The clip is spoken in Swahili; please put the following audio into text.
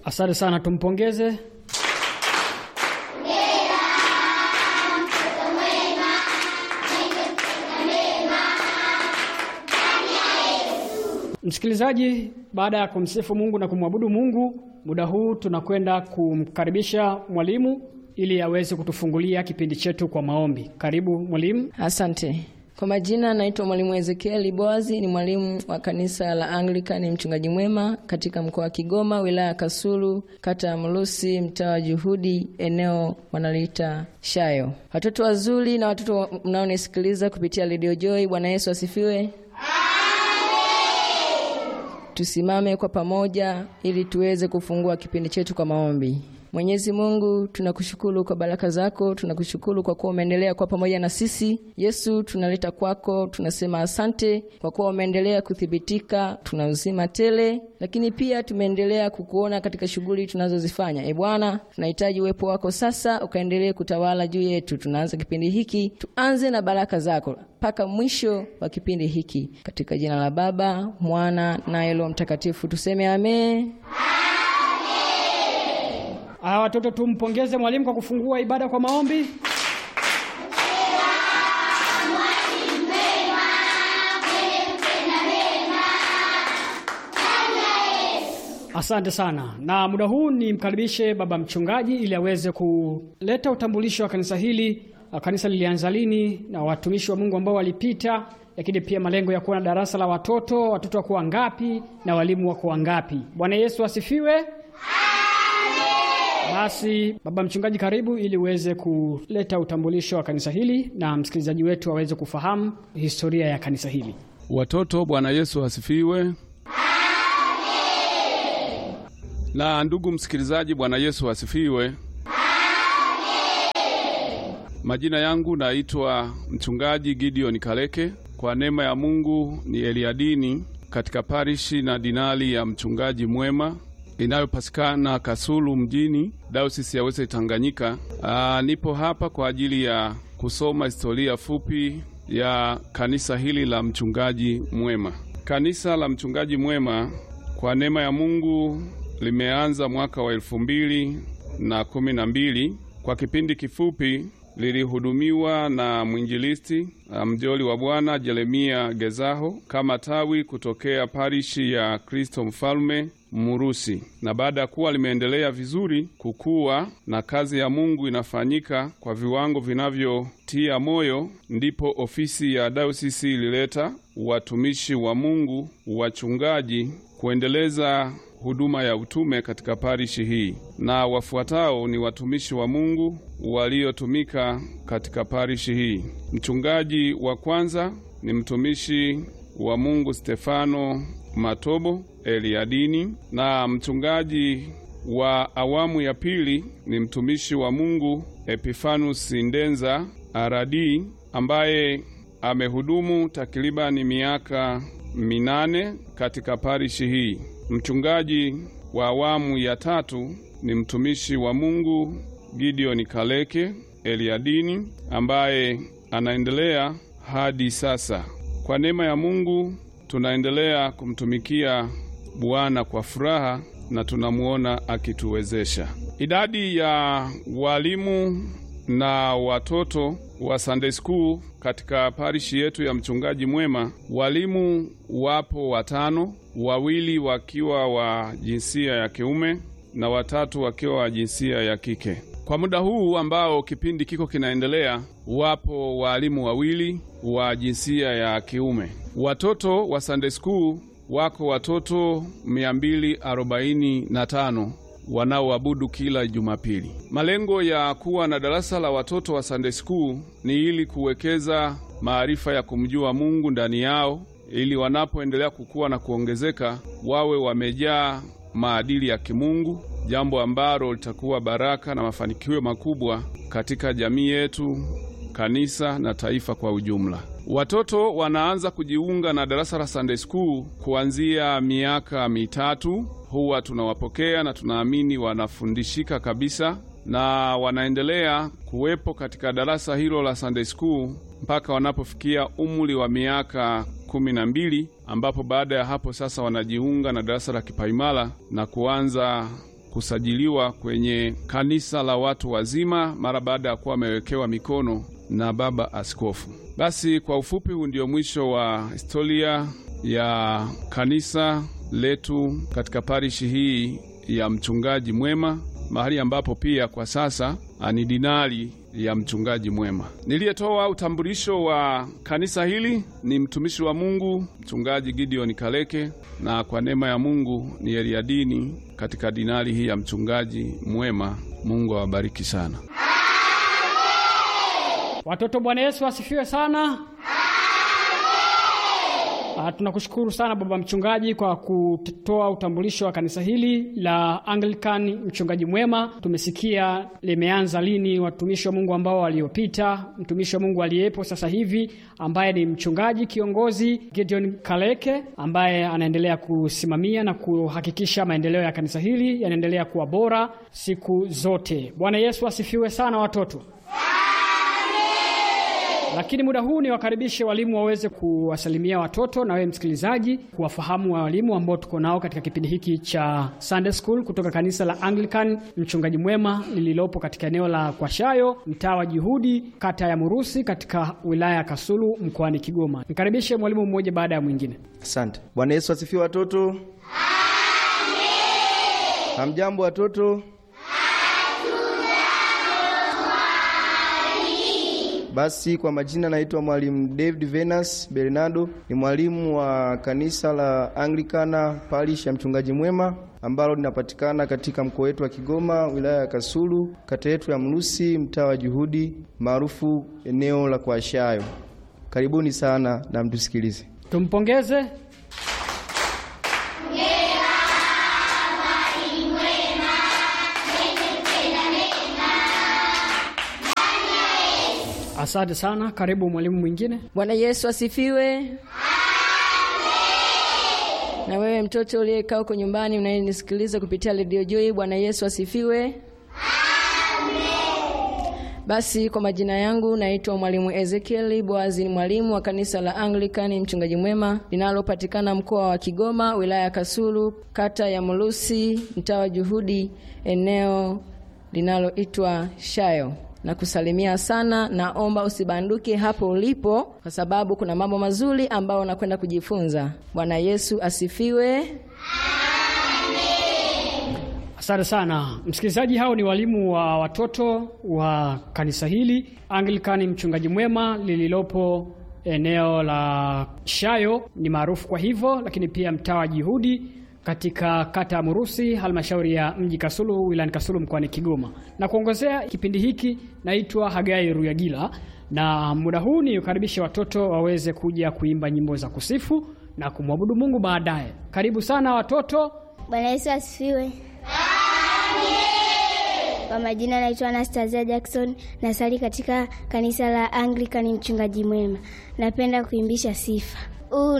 Asante sana, tumpongeze. Msikilizaji, baada ya kumsifu Mungu na kumwabudu Mungu, muda huu tunakwenda kumkaribisha mwalimu ili aweze kutufungulia kipindi chetu kwa maombi. Karibu mwalimu. Asante. Kwa majina naitwa mwalimu Ezekieli Boazi, ni mwalimu wa kanisa la Anglikani mchungaji mwema katika mkoa wa Kigoma, wilaya ya Kasulu, kata ya Mlusi, mtaa wa Juhudi, eneo wanaliita Shayo. Watoto wazuri na watoto mnaonisikiliza kupitia Radio Joy, Bwana Yesu asifiwe. Tusimame kwa pamoja ili tuweze kufungua kipindi chetu kwa maombi. Mwenyezi Mungu, tunakushukuru kwa baraka zako, tunakushukuru kwa kuwa umeendelea kuwa pamoja na sisi. Yesu, tunaleta kwako, tunasema asante kwa kuwa umeendelea kuthibitika, tuna uzima tele, lakini pia tumeendelea kukuona katika shughuli tunazozifanya. E Bwana, tunahitaji uwepo wako sasa, ukaendelee kutawala juu yetu. Tunaanza kipindi hiki, tuanze na baraka zako mpaka mwisho wa kipindi hiki, katika jina la Baba, Mwana na Roho Mtakatifu tuseme amen. Aya, watoto tumpongeze mwalimu kwa kufungua ibada kwa maombi. Asante sana, na muda huu nimkaribishe baba mchungaji ili aweze kuleta utambulisho wa kanisa hili. Kanisa lilianza lini na watumishi wa Mungu ambao walipita, lakini pia malengo ya kuwa na darasa la watoto, watoto wako wangapi na walimu wako wangapi. Bwana Yesu asifiwe. Basi baba mchungaji, karibu ili uweze kuleta utambulisho wa kanisa hili na msikilizaji wetu aweze kufahamu historia ya kanisa hili. Watoto, Bwana Yesu asifiwe. Na ndugu msikilizaji, Bwana Yesu asifiwe. Majina yangu naitwa mchungaji Gideon Kaleke. Kwa neema ya Mungu ni Eliadini katika parishi na dinari ya mchungaji mwema inayopatikana Kasulu mjini, Dayosisi ya Wese Tanganyika. Aa, nipo hapa kwa ajili ya kusoma historia fupi ya kanisa hili la mchungaji mwema. Kanisa la mchungaji mwema kwa neema ya Mungu limeanza mwaka wa elfu mbili na kumi na mbili. Kwa kipindi kifupi lilihudumiwa na mwinjilisti mjoli wa Bwana Jeremia Gezaho kama tawi kutokea parishi ya Kristo Mfalme Murusi, na baada ya kuwa limeendelea vizuri kukua na kazi ya Mungu inafanyika kwa viwango vinavyotia moyo, ndipo ofisi ya dayosisi ilileta watumishi wa Mungu, wachungaji, kuendeleza huduma ya utume katika parishi hii, na wafuatao ni watumishi wa Mungu waliotumika katika parishi hii. Mchungaji wa kwanza ni mtumishi wa Mungu Stefano Matobo Eliadini, na mchungaji wa awamu ya pili ni mtumishi wa Mungu Epifanus Ndenza Aradi ambaye amehudumu takribani miaka minane katika parishi hii. Mchungaji wa awamu ya tatu ni mtumishi wa Mungu Gideon Kaleke Eliadini ambaye anaendelea hadi sasa. Kwa neema ya Mungu tunaendelea kumtumikia Bwana kwa furaha na tunamuona akituwezesha. Idadi ya walimu na watoto wa Sunday School katika parishi yetu ya mchungaji mwema, walimu wapo watano, wawili wakiwa wa jinsia ya kiume na watatu wakiwa wa jinsia ya kike. Kwa muda huu ambao kipindi kiko kinaendelea, wapo walimu wawili wa jinsia ya kiume. Watoto wa Sunday School wako watoto 245 wanaoabudu kila Jumapili. Malengo ya kuwa na darasa la watoto wa Sunday School ni ili kuwekeza maarifa ya kumjua Mungu ndani yao, ili wanapoendelea kukua na kuongezeka wawe wamejaa maadili ya kimungu, jambo ambalo litakuwa baraka na mafanikio makubwa katika jamii yetu, kanisa na taifa kwa ujumla. Watoto wanaanza kujiunga na darasa la Sunday School kuanzia miaka mitatu. Huwa tunawapokea na tunaamini wanafundishika kabisa, na wanaendelea kuwepo katika darasa hilo la Sunday School mpaka wanapofikia umri wa miaka kumi na mbili ambapo baada ya hapo sasa wanajiunga na darasa la kipaimara na kuanza kusajiliwa kwenye kanisa la watu wazima mara baada ya kuwa wamewekewa mikono na baba askofu. Basi kwa ufupi, huu ndio mwisho wa historia ya kanisa letu katika parishi hii ya mchungaji mwema, mahali ambapo pia kwa sasa ni dinari ya mchungaji mwema. Niliyetoa utambulisho wa kanisa hili ni mtumishi wa Mungu mchungaji Gideon Kaleke, na kwa neema ya Mungu ni Eliadini katika dinari hii ya mchungaji mwema. Mungu awabariki sana watoto. Bwana Yesu asifiwe sana. Uh, tunakushukuru sana baba mchungaji kwa kutoa utambulisho wa kanisa hili la Anglican mchungaji mwema. Tumesikia limeanza lini, watumishi wa Mungu ambao waliopita, mtumishi wa Mungu aliyepo sasa hivi ambaye ni mchungaji kiongozi Gideon Kaleke ambaye anaendelea kusimamia na kuhakikisha maendeleo ya kanisa hili yanaendelea kuwa bora siku zote. Bwana Yesu asifiwe sana watoto. Lakini muda huu ni wakaribishe walimu waweze kuwasalimia watoto na wewe msikilizaji, kuwafahamu wa walimu ambao tuko nao katika kipindi hiki cha Sunday School kutoka kanisa la Anglican mchungaji mwema lililopo katika eneo la Kwashayo, mtaa wa Juhudi, kata ya Murusi, katika wilaya ya Kasulu, mkoani Kigoma. Nikaribishe mwalimu mmoja baada ya mwingine. Asante. Bwana Yesu asifiwe watoto. Amen. Hamjambo watoto. Basi kwa majina naitwa mwalimu David Venus Bernardo, ni mwalimu wa kanisa la Anglikana parish ya mchungaji mwema ambalo linapatikana katika mkoa wetu wa Kigoma, wilaya ya Kasulu, kata yetu ya Mlusi, mtaa wa Juhudi, maarufu eneo la Kwashayo. Karibuni sana na mtusikilize. Tumpongeze. Asante sana. Karibu mwalimu mwingine. Bwana Yesu asifiwe. Amen. Na wewe mtoto uliyekaa huko nyumbani unayenisikiliza kupitia redio Joy, Bwana Yesu asifiwe. Amen. Basi kwa majina yangu naitwa mwalimu Ezekiel Boazi, ni mwalimu wa kanisa la Anglikani mchungaji mwema linalopatikana mkoa wa Kigoma, wilaya ya Kasulu, kata ya Mulusi, mtaa wa Juhudi, eneo linaloitwa Shayo na kusalimia sana. Naomba usibanduke hapo ulipo, kwa sababu kuna mambo mazuri ambayo unakwenda kujifunza. Bwana Yesu asifiwe. Amen. Asante sana msikilizaji. Hao ni walimu wa watoto wa kanisa hili Anglikani mchungaji mwema lililopo eneo la Shayo, ni maarufu kwa hivyo, lakini pia mtaa wa Juhudi katika kata ya Murusi, halmashauri ya mji Kasulu, wilayani Kasulu, mkoani Kigoma. Na kuongozea kipindi hiki naitwa Hagai Ruyagila, na muda huu ni ukaribishe watoto waweze kuja kuimba nyimbo za kusifu na kumwabudu Mungu baadaye. Karibu sana watoto. Bwana Yesu asifiwe. Kwa majina naitwa Anastasia Jackson, nasali katika kanisa la Anglican mchungaji mwema. Napenda kuimbisha sifa.